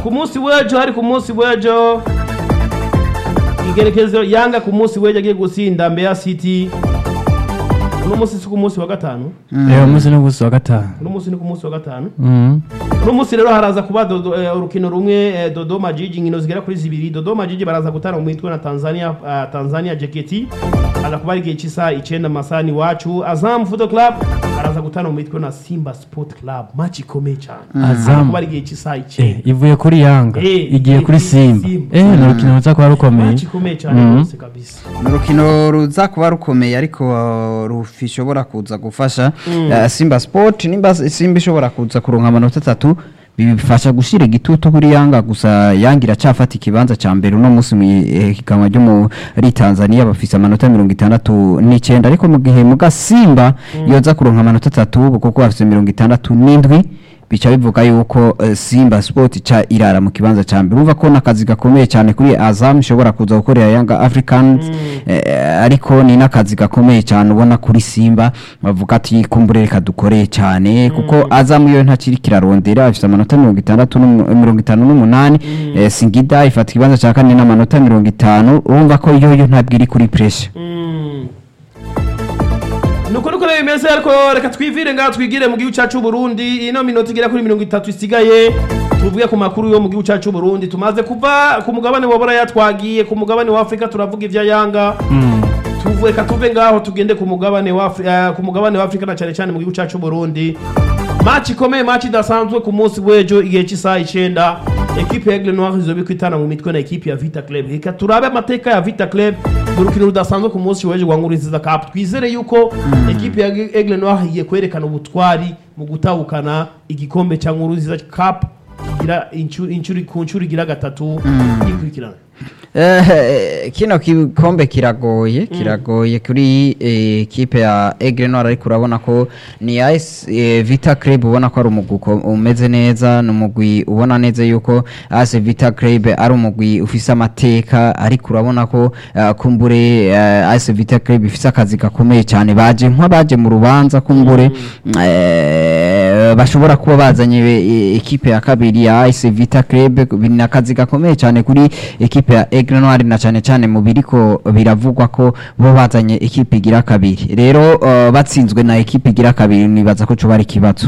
ku munsi w'ejo hari ku munsi w'ejo igerekezo yanga ku munsi w'ejo agiye gusinda mbeya city uno munsi si ku munsi wa gatanu uyu munsi ni umunsi wa gatanu uno munsi ni ku munsi wa gatanu Mhm. uno munsi rero haraza kuba Dodo- eh, urukino rumwe eh, dodoma jiji inkino zigera kuri zibiri dodoma jiji baraza gutana mu mitwe na tanzania ah, tanzania jeketi aza kuba ari igihe cy'isaha icenda mu masaha iwacu azam football club baraza gutana mu mitwe na simba sport club match ikomeye cyane Azam. aza kuba ari igihe cy'isaha Eh, icenda ivuye kuri yanga Eh, igiye igiye kuri kuri simba Simba. eh ni urukino ruza kuba rukomeye match ikomeye cyane Mhm. rwose kabisa ni urukino ruza kuba rukomeye ariko uh, rushobora kuza gufasha uh, simba sport nimba simba ishobora kuza kuronka amanota atatu bifasha gushyira igitutu kuri yanga gusa yanga iracyafata ikibanza cya mbere uno munsi mu ihiganwa ryo muri tanzania bafise amanota mirongo itandatu n'icyenda ariko mu gihe muga simba yoza kuronka amanota atatu kuko bafise mirongo itandatu n'indwi bica bivuga yuko eh, simba sport ca irara mu kibanza ca mbere urumva ko n'akazi gakomeye cyane kuri azam ishobora kuza gukorera yanga africans eh, ariko ni n'akazi gakomeye cyane ubona kuri simba bavuga ati kumbure reka dukoreye cyane kuko azam yo ntakiri kirarondera ifite amanota mirongo itandatu n'umu- mirongo itanu n'umunani eh, singida ifata ikibanza cya kane n'amanota mirongo itanu urumva ko yo yo ntabwo iri kuri pressure Mm. nuko nuko rero bimeze ariko reka twivire ngaho twigire mu gihugu cyacu Burundi ino minota igera kuri mirongo itatu isigaye tuvuge ku makuru yo mu gihugu cyacu Burundi tumaze kuva ku mugabane wa Buraya twagiye ku mugabane wa Afrika turavuga ivya Yanga tuvuye reka tuve ngaho tugende ku mugabane wa Afri- eh, ku mugabane wa Afrika na cyane cyane mu gihugu cyacu Burundi match ikomeye match idasanzwe ku munsi w'ejo igihe cy'isaha icenda ekipe ya Aigle Noir izobe kwitana mu mitwe na ekipe ya Vita Club reka turabe amateka ya Vita Club mu rukino rudasanzwe ku munsi w'ejo wa Nkurunziza Cup twizere yuko ekipe ya Aigle Noir igiye kwerekana ubutwari mu gutahukana igikombe cya Nkurunziza Cup kigira inshuro inshuro ku nshuro igira gatatu ikurikirana Eh, kino kikombe kiragoye kiragoye kuri eh, ekipe ya Aigle Noir ariko urabona ko ni AS eh, Vita Club ubona ko ari umugwi uko- umeze neza ni umugwi ubona neza yuko AS Vita Club ari umugwi ufise amateka ariko urabona ko eh, kumbure eh, AS Vita Club ifise akazi gakomeye cyane baje nk'abaje mu rubanza kumbure eh, bashobora kuba bazanye eh, ekipe ya kabiri ya AS Vita Club ni akazi gakomeye cyane kuri ekipe ya Aigle Noir na cyane cyane mu biriko biravugwa ko bo bazanye ekipe igira kabiri rero uh, batsinzwe na ekipe igira kabiri nibaza ko coba ari ikibazo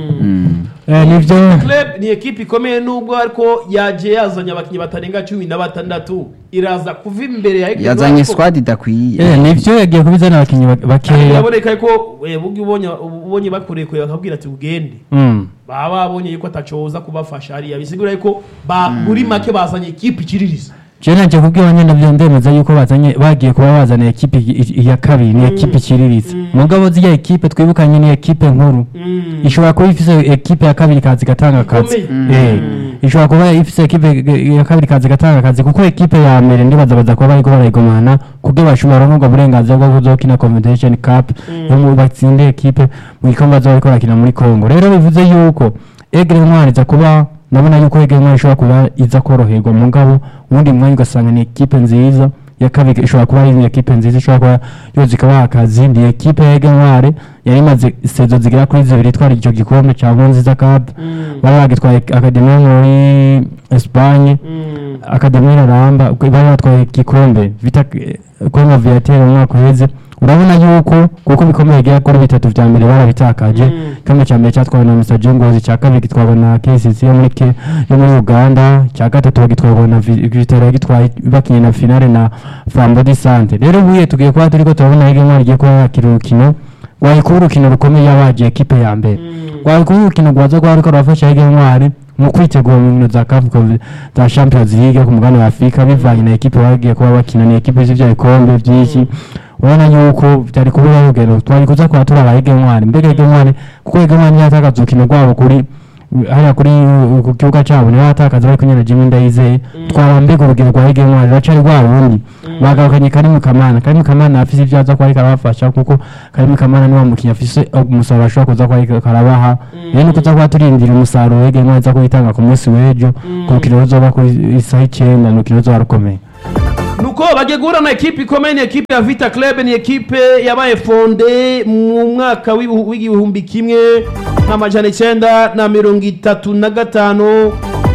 Mm. Eh, nivyo Club ni ekipe ikomeye nubwo ariko yaje yazanye abakinnyi batarenga cumi na batandatu iraza kuva imbere ya Aigle Noir yazanye ariko squad idakwiye eh, nivyo yagiye kubizana abakinnyi bak- bakeya biraboneka ko eh, bugi ubonye ubonye bakurekuye bakabwira ati ugende Mm. baba babonye yuko atacoza kubafasha hariya bisigura yuko ba muri make bazanye ekipe ikiririza je nanje kubwira nyene navyo ndemeza yuko bazanye bagiye kuba bazana ekipe i- i- iya kabiri ni ekipe ikiriritse mugabo zirya ekipe twibukanye ni ekipe nkuru ishobora kuba ifise ekipe ya kabiri kazi gatanga akazi Ikomeye. Eh, ishobora kuba ifise ekipe ya kabiri kazi gatanga akazi kuko ekipe ya mbere ndibaza baza kuba bariko barayigomana kubwo bashobora kuronka uburenganzira bwo kuzokina confederation cup yo mu batsinde ekipe mu gikombe bazoba bariko barakina muri congo rero bivuze yuko egre ntwari iza kuba ndabona yuko egre ntwari ishobora kuba iza koroherwa mugabo ubundi mwanya ugasanga ni ekipe nziza ya kabiri ishobora kuba ari ekipe nziza ishobora kuba yoza ikabaha akazi ni ekipe ya egre ntwari yari imaze sezo zigera kuri zibiri itwara icyo gikombe cya nkurunziza cup bari bagitwaye akademi yo muri espagne akademi iraramba bari batwaye igikombe vita kongo viatere mu mwaka uheze urabona yuko kuko bikomeye bigera kuri bitatu vya mbere barabitakaje igikombe cya mbere cyatwawe na mr jongozi icya kabiri gitwarwa na kcc yo muri Ke- yo muri uganda icya gatatu bagitwarwa na Vi- vitero yagitwaye bakinye na finale na flambo di sante rero ubuye tugiye kuba turiko turabona hirya no rigiye kuba yakira urukino wayikuba urukino rukomeye yabaje ekipe ya mbere wayikuba urukino rwaza kuba ruriko rurafasha hirya ntwari mu kwitegura mu nkino za CAF Conf- za Champions League ku mugabane wa Afurika bivanye na ekipe bagiye kuba bakina ni ekipe z'ivyo bikombe vyinshi urabona yuko byari kubura urugero twari kuza kuba turaba hirya ntwari mbega hirya ntwari kuko hirya ntwari yatakaza urukino rwabo kuri hariya kuri uh, ku kibuga cyabo niho yatakaza bari kumwe na Jimmy Ndayizeye twaba mbega urugero rwa hirya ntwari ruracari rwa rundi bagarukanye Karimu Kamana Karimu Kamana afise ivyo aza kuba ariko arabafasha kuko Karimu Kamana niwe mukinnyi afise umusaruro ashobora kuza kuba ariko arabaha rero ni kuza kuba turindira umusaruro hirya ntwari aza kuwitanga ku munsi w'ejo ku rukino ruzoba ku isaha icenda ni urukino ruzoba rukomeye nuko bagiye guhura na ekipe ikomeye ni ekipe ya vita club ni ekipe yabaye fonde mu mwaka w'ibihu- w'igihumbi kimwe n'amajana icyenda na mirongo itatu na gatanu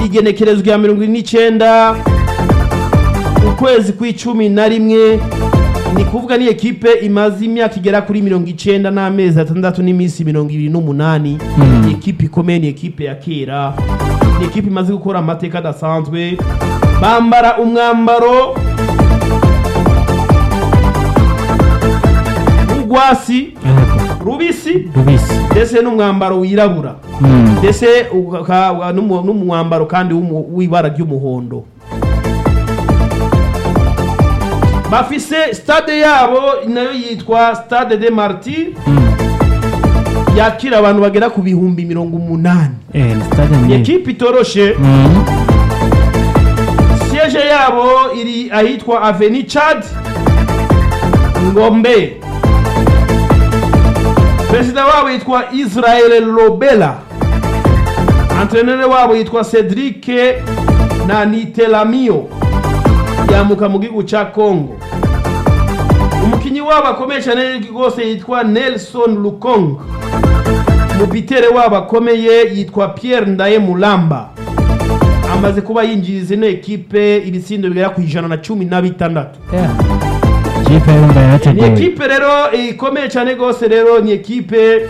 igenekerezwa rya mirongo ine n'icyenda ukwezi kw'icumi na rimwe ni kuvuga ni ekipe imaze imyaka igera kuri mirongo icyenda n'amezi atandatu n'iminsi mirongo ibiri n'umunani ni ekipe ikomeye ni ekipe ya kera ni ekipe imaze gukora amateka adasanzwe bambara umwambaro w'urwasi Yego. rubisi rubisi ndetse n'umwambaro wirabura Mm. ndetse uka- n'umu- n'umwambaro kandi w'umu- w'ibara ry'umuhondo bafise stade yabo nayo yitwa stade de martir yakira abantu bagera ku bihumbi mirongo umunani Eh, ni stade ni nini ekipe itoroshe Mm. siege yabo iri ahitwa aveni chad ngombe perezida wabo yitwa israel lobela antrenere wabo yitwa cedric na nitelamio yamuka mu gihugu ca congo umukinyi wabo akomeye cyane rwose yitwa nelson lukong umupitere wabo akomeye yitwa pierre ndaye mulamba amaze kuba yinjiriza ino ekipe ibitsindo bigera ku ijana na cumi na bitandatu Yeah. Kipe yumva ni yarateguye ekipe rero ikomeye cyane rwose rero ni ekipe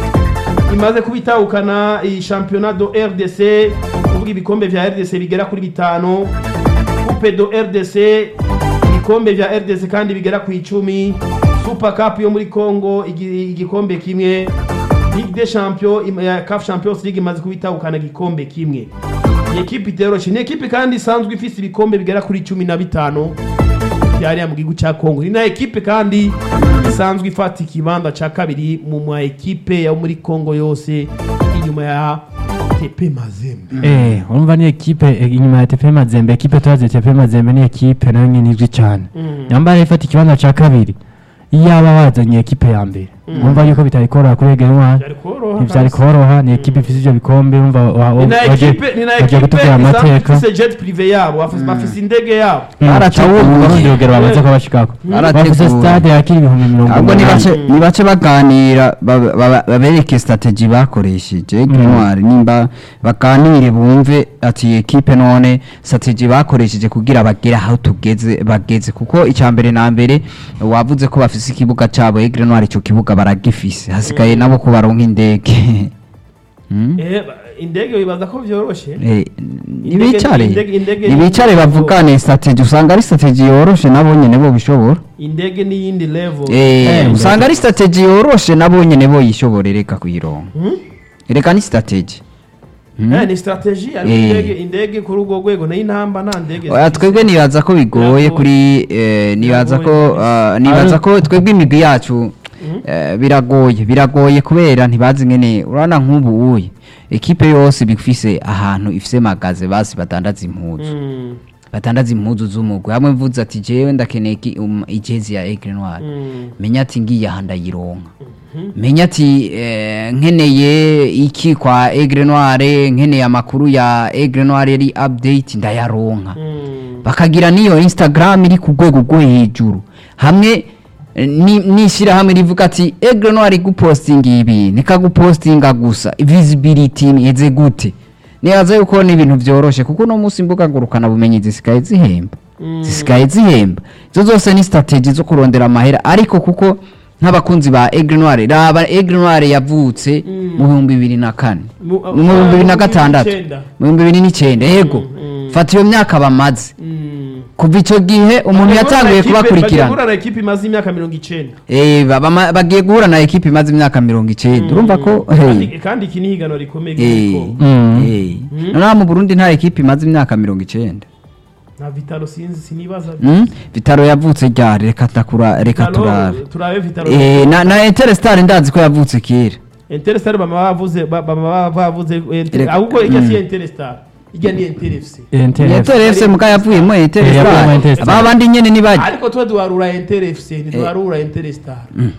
imaze kuba itahukana iyi shampiyona do rdc kuvuga ibikombe vya rdc bigera kuri bitanu coupe do rdc ibikombe vya rdc kandi bigera ku icumi super cup yo muri congo igi- igikombe kimwe ligue des champions im- ya caf champions league imaze kuba itahukana igikombe kimwe ni ekipe iteroshe ni ekipe kandi isanzwe ifise ibikombe bigera kuri cumi na bitanu byariya mu gihugu cya kongo ni na ekipe kandi isanzwe ifata ikibanza cya kabiri mu ma ekipe yo muri kongo yose inyuma ya tepe mazembe Eh, urumva ni ekipe eh, inyuma ya TP Mazembe ekipe twazi TP Mazembe ni ekipe nayo nyine izwi cyane yambara ifata ikibanza cya kabiri iyaba bazanye ekipe ya mbere urumva yuko bitari koroha kuri Ege Ntwari byari koroha ntibyari koroha ni ekipe ifite ibyo bikombe urumva wa- wa- ni na wagiye- ekipe ni na wagiye ekipe kutubwira isanzwe amateka ifise jet prive yabo bafise- bafise indege yabo Barateguye. urundi rugero bamaze kuba bashikako Barateguye. bafise stade yakira ibihumbi mirongo ahubwo ni umunani bace ni bace baganira ba- ba- babereke strategy bakoresheje intwari nimba baganire bumve ati ekipe none strategy bakoresheje kugira bagere aho tugeze bageze kuko icya mbere na mbere wavuze ko bafise ikibuga cyabo Aigle Noir icyo kibuga baragifise hasigaye nabo ko baronka indege Hmm? Eh, ba- indege wibaza ko byoroshe Eh, nibicare indege- indege- nibicare bavugane strategy usanga ari strategy yoroshe nabo nyene bo bishobora indege n'iyindi level Eh, Eh, usanga ari strategy yoroshe nabo nyene bo yishobore reka kuyironka Hmm? reka ni strategy Hmm? Eh, ni strategy ariko Eh. indege indege kuri urwo rwego nayo intamba nta ndege Oya, twebwe nibaza ko bigoye Biragoye. kuri eh, nibaza ko Biragoye. ah, nibaza ko twebwe imigwi yacu eh, biragoye biragoye kubera ntibazi ngene urabona nk'ubu uye ekipe yose bifise ahantu ifise magaze basi badandaza impuzu Mm, badandaza impuzu z'umugwi hamwe mvuze ati jewe ndakeneye iki- um, ijezi ya Aigle Noir mm. menya ati ngiye aha ndayironka menya ati eh, nkeneye iki kwa Aigle Noir nkeneye amakuru ya Aigle Noir yari update ndayaronka Mm. bakagira n'iyo instagram iri ku rwego rwo hejuru hamwe eh, ni- n'ishyirahamwe rivuga ati Aigle Noir gupostinga ibi nikagupostinga gusa visibility iheze gute nibaza yuko ni ibintu byoroshe kuko uno munsi imbuga ngurukana bumenyi zisigaye zihemba zisigaye zihemba izo zose ni strategy zo kurondera amahera ariko kuko nk'abakunzi ba Aigle Noir raba Aigle Noir yavutse mu bihumbi bibiri na kane Mu- mu bihumbi bibiri na mu gatandatu n'icyenda. mu bihumbi bibiri n'icyenda yego mm. fata iyo myaka bamaze Mm. kuva icyo gihe umuntu yatanguye Bagiye kubakurikirana guhura na ekipe imaze imyaka mirongo icenda Eh, ba- bama- bagiye guhura na ekipe imaze imyaka mirongo icyenda urumva ko Kandi- hey, kandi iki ni higanwa rikomeye eh, ry'uko Mm. eh. noneho mu burundi nta ekipe imaze imyaka mirongo icyenda nta vitalo sinzi sinibaza Mm? vitaro yavutse ryari reka takura reka Vitalo, turabe turabe vitalo Eh, na na interestar ndazi ko yavutse kera Interstar bama bavuze ba- bama bavuze Inter- Reka- ahubwo ijya si Mm. Interstar ijya ni Interfc NTF. interefuse muga yavuyemo yavuyemo interestar Interstar. aba bandi nyene nibaje ariko tuba duharura Interfc ntiduharura Interstar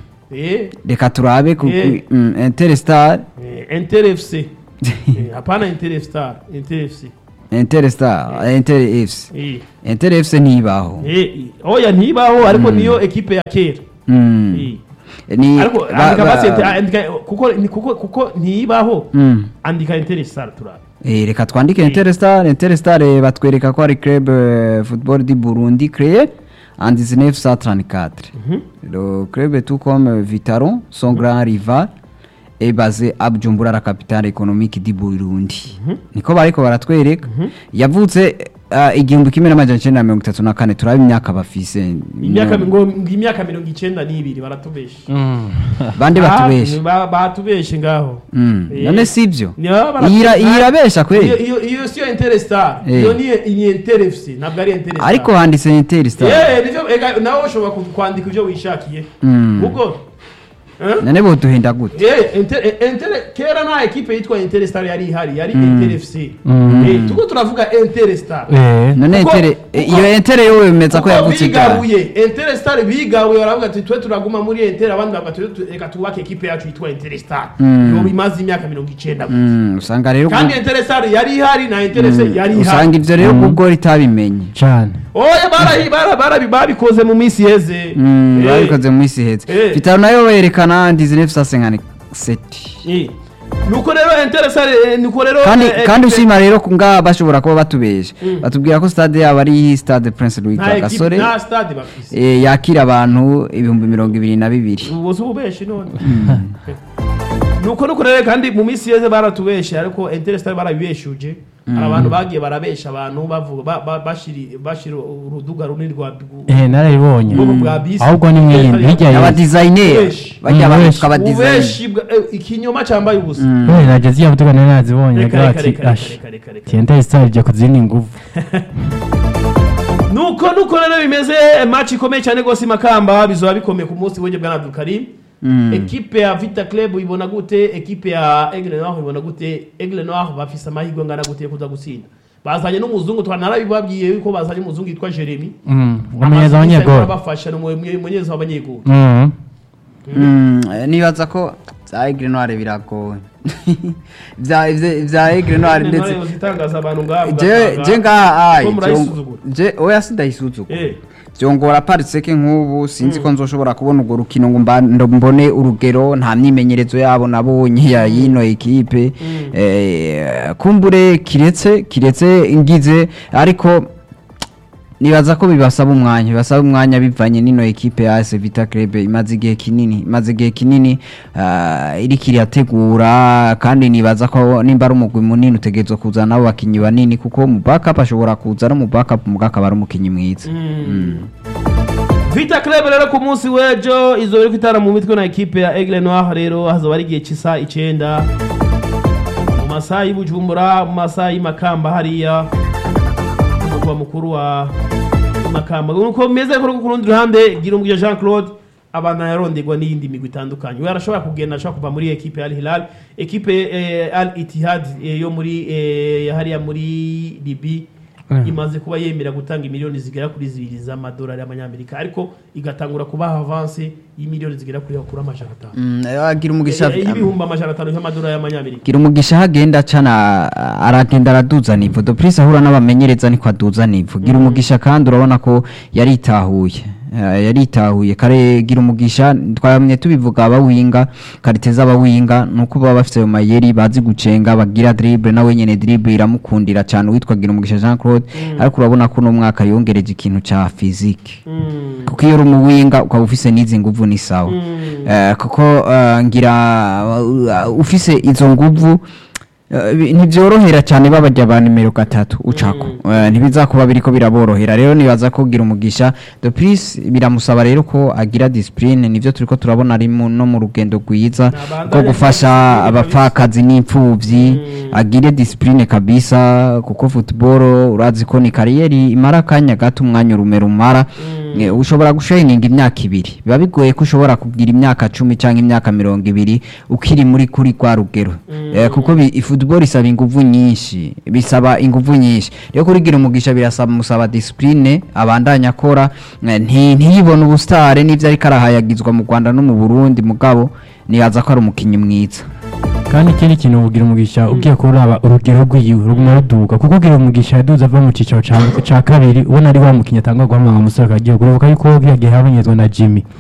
eh reka turabe ku Eh. ku- mm, interestar eh, Interfc Eh, hapana Interstar Interfc interestar interefuse eh interefuse ntibaho eh oya ntibaho ariko niyo ekipe ya kera Mm. Eh. ni ariko ba- andika ba- basi ente- andika kuko ni- kuko kuko ntibaho Mm. andika Interstar turabe Eh, reka twandike Interstar Interstar eh, batwereka ko ari club eh, football du Burundi créé en 1934 le club tout comme Vitaro son grand rival est basé à Bujumbura la capitale économique du Burundi niko bariko baratwereka yavutse ah, igihumbi kimwe n'amajana icenda na mirongo itatu na kane turaba imyaka bafise imyaka ngo ngo imyaka mirongo icenda n'ibiri baratubesha bande Ah, batubeshe ba- batubeshe ngaho Mm, Eh. none sivyo Ni baba bara- Iyira- iyirabesha kweli Iyo- iyo iyo siyo Interstar Eh. iyo ni ni Interfc ntabwo ari Interstar ariko handitse Interstar Eh, nivyo ega nawe ushobora ku- kwandika ivyo wishakiye Mm. ubwo Eh? none boduhenda gute Eh, Inter- eh, Inter- kera nta ekipe yitwa Interstar yari ihari yari Mm. Interfc Mm. Eh, tuko turavuga Interstar Eh, none Kuko- Inter eh, kuko- iyo Inter yo wemeza ko Kuko yavutse igara bigabuye Interstar bigabuye baravuga ati twe turaguma muri Inter abandi bavuga ati "Tu- reka tubake ekipe yacu yitwa Interstar Mm. yo imaze imyaka mirongo icenda gusa Mm, usanga rero kandi gu- Interstar yari ihari na Interfc Mm, yari ihari usanga ivyo rero kubwo ritabimenye cane oya barahi- bara- bara- babikoze mu minsi yeze Mm, Eh, babikoze mu isi iheze Eh. vitaro nayo berekana 1957 eh. nuko rero Interstar eh, nuko rero kandi eh, kandi ekipe- ushima rero kunga bashobora kuba batubesha Mm. batubwira ko stade yabo ari stade Prince Louis nta ekipe Gasore nta stade bafise eh, yakira abantu ibihumbi mirongo ibiri na bibiri ubu si ububeshi none nuko nuko rero kandi mu minsi yeze baratubeshe ariko Interstar barabibeshuje hari abantu bagiye barabesha abantu bavuga ba- ba- bashiri bashira uruduga runini rwa eh narayibonye Ubwoko bwa bisi. ahubwo ni mwiyindi hirya aba ya designer Ubeshi. bajya Mm, abantu ubeshi. tukaba designer ubeshi bwa- eh, ikinyoma cyambaye ubusa we nageze iya butuga nari nazibonye Reka, agira reka, ati reka, ash reka, reka, reka. tienta star ije kuzindi nguvu nuko nuko rero bimeze match ikomeye cyane rwose i makamba bizoba bikomeye ku munsi w'ejo bwa Abdulkarim Mm. ekipe ya Vita Club ibona gute ekipe ya Aigle Noir ibona gute Aigle Noir bafise amahirwe angana gute yo kuza gutsinda bazanye n'umuzungu twanarabibabwiye yuko bazanye umuzungu yitwa Jeremy umumenyereza w'abanyegoro bafasha n'umumenyereza w'abanyegoro Mm. Mm, eh, nibaza ko bya Aigle Noir biragoye bya bya- bya Aigle Noir ndetse zitangaza abantu ngabo je je ngaha ai Ko byong- murayisuzugura. je oya sindayisuzugura eh byongora pariseke nk'ubu sinzi ko nzoshobora kubona urwo rukino ngo mba- ndo mbone urugero nta myimenyerezo yabo nabonye ya yino ekipe eh, kumbure kiretse kiretse ngize ariko nibaza ko bibasaba umwanya bibasaba umwanya bivanye n'ino ekipe ya AS Vita Club imaze igihe kinini imaze igihe kinini ah, iriko irategura kandi nibaza ko nimba ari umugwi munini utegerezwa kuzana nabo bakinyi banini kuko mu backup ashobora kuza no mu backup mu akaba ari umukinyi mwiza Vita Club rero ku munsi w'ejo izo riko itara mu mitwe na ekipe ya Aigle Noir rero hazoba ari igihe cy'isa icenda mu masaha y'Ibujumbura mu masaha y'Imakamba hariya umugwa mukuru wa Makamba nuko meze ko ku rundi ruhande Girumugisha Jean Claude abana yaronderwa n'iyindi migwi itandukanye we arashobora kugenda ashobora kuva muri ekipe ya Al Hilal ekipe eh, Al Ittihad eh, yo muri eh, hariya muri Libya Mm. imaze kuba yemera gutanga miliyoni zigera kuri zibiri z'amadolari y'amanyamerika ariko igatangura kubaha avanse y'imiliyoni zigera kuri kuri amajana atanu Mm, agira umugisha Eh, y'ibihumbi amajana atanu y'amadolari y'amanyamerika gira umugisha aho agenda acana aragenda araduza nivo doprisi ahura n'abamenyereza niko aduza nivo gira umugisha kandi urabona ko yaritahuye Eh, yaritahuye kare gira umugisha twamye tubivuga abawinga kariteza abawinga nuko baba bafite ayo mayeri bazi gucenga bagira dribble nawe nyene dribble iramukundira cyane uwitwa gira umugisha Jean Claude ariko urabona ko uno mwaka yongereje ikintu ca physique Mm. kuko iyo uri umuwinga ukaba ufise n'izi nguvu ni sawa Mm. Eh, kuko eh, ngira uh, ufise izo nguvu eh, bi- ntibyorohera cyane babajya ba nimero gatatu ucako Eh, ntibizakuba biriko biraborohera rero nibaza ko gira umugisha de plus biramusaba rero ko agira discipline nivyo turiko turabona ari mu- no mu rugendo rwiza Nabandanya rwo gufasha discipline abapfakazi n'imfuvyi Mm. agire discipline kabisa kuko football urazi ko ni kariyeri imara akanya gato umwanya urume rumara Eh, ushobora gushininga imyaka ibiri biba bigoye ko ushobora kugira imyaka cumi cyangwa imyaka mirongo ibiri ukiri muri kuri kwa rugero Eh, kuko bi- football isaba inguvu nyinshi bisaba inguvu nyinshi rero kurigira umugisha birasaba musaba discipline abandanya akora eh, nti- ntiyibone ubustare n'ivyo ariko arahayagizwa mu Rwanda no mu Burundi mugabo nibaza ko ari umukinyi mwiza kandi ikindi kintu ugira umugisha ugiye kuraba urugero rw'iyiwe ruguma ruduga kuko ugira umugisha yaduze ava mu cicaro ca ca kabiri ubona ari wa mukinnyi atanga guhamanga umusore akagiye kurebuka yuko yagiye habonyezwa na Jimmy